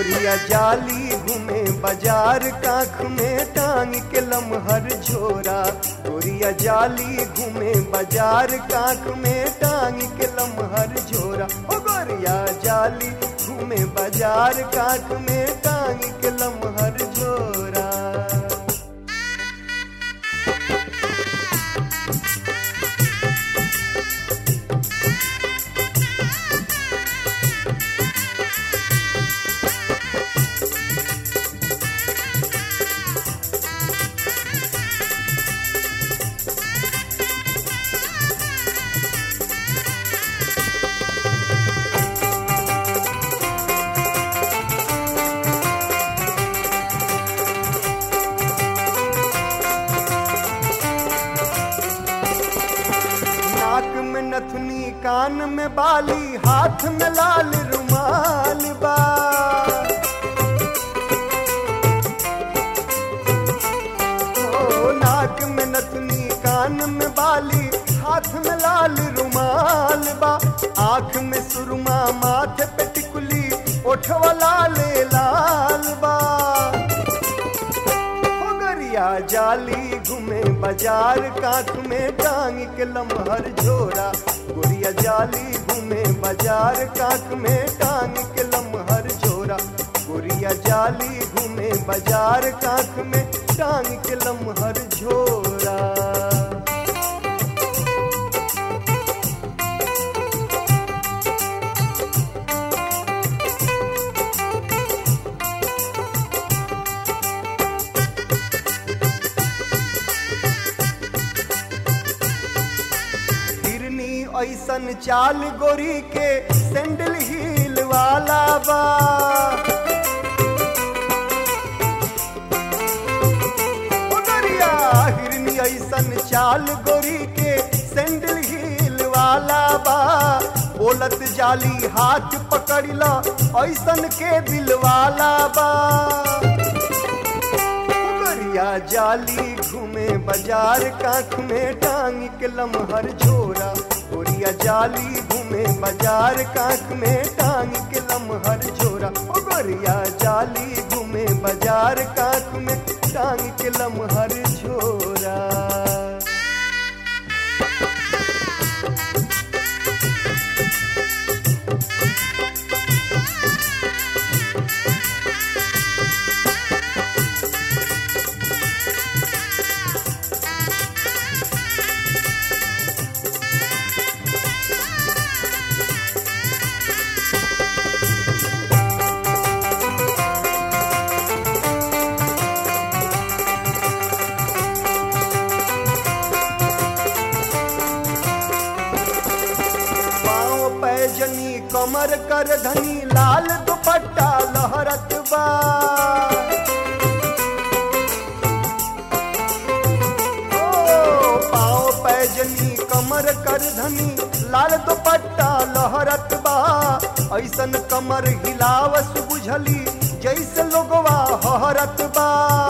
गोरिया जाली घूमे बाजार काख में टांग के लमहर झोरा गोरिया जाली घूमे बाजार काख में टांग के लमहर झोरा ओ गोरिया जाली घूमे बाजार काख में टांग के लमहर झोरा नाक में नथुनी कान में बाली हाथ में लाल रुमाल बा ओ, नाक में नथुनी कान में बाली हाथ में लाल रुमाल बा आंख में सुरमा माथे पे टिकुली ओठवा लाले लाल बा हो गरिया जाली घूमे बाजार काख में टांग के लमहर झोरा गोरिया जाली घूमे बाजार काख में टांग के लमहर झोरा गोरिया जाली घूमे बाजार काख में टांग के लमहर झोरा हिरनी ऐसन चाल गोरी के सैंडल हील वाला बा ओ गोरिया, हिरनी ऐसन चाल गोरी के सैंडल हील वाला बा बोलत जाली हाथ पकड़ला ऐसन के दिल वाला बा गोरिया जाली घूमे बाजार काख में टांग के लमहर झोरा गोरिया जाली घूमे बाजार काख में टांग के लमहर झोरा ओ गोरिया जाली घूमे बाजार काख में टांग के लमहर झोरा पाँव पैजनी कमर कर धनी लाल दुपट्टा लहरत बा ओ, पाँव पैजनी कमर कर धनी लाल दुपट्टा लहरत बा ऐसन कमर हिलावस बुझली जैसे लोगवा हहरत बा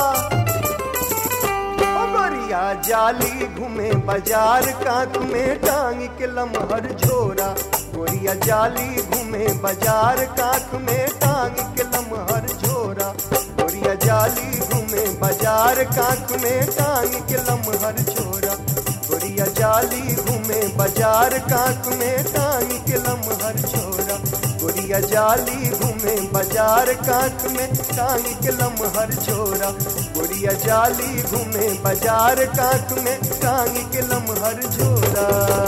ओ गोरिया जाली घूमे बाजार काख में टांग के लमहर झोरा गोरिया जाली घूमे बाजार काख में टांग के लमहर झोरा गोरिया जाली घूमे बाजार काख में टांग के लमहर झोरा गोरिया जाली घूमे बाजार काख में टांग के लमहर झोरा गोरिया जाली घूमे बाजार काख में टांग के लमहर झोरा गोरिया जाली घूमे बाजार काख में टांग के लमहर झोरा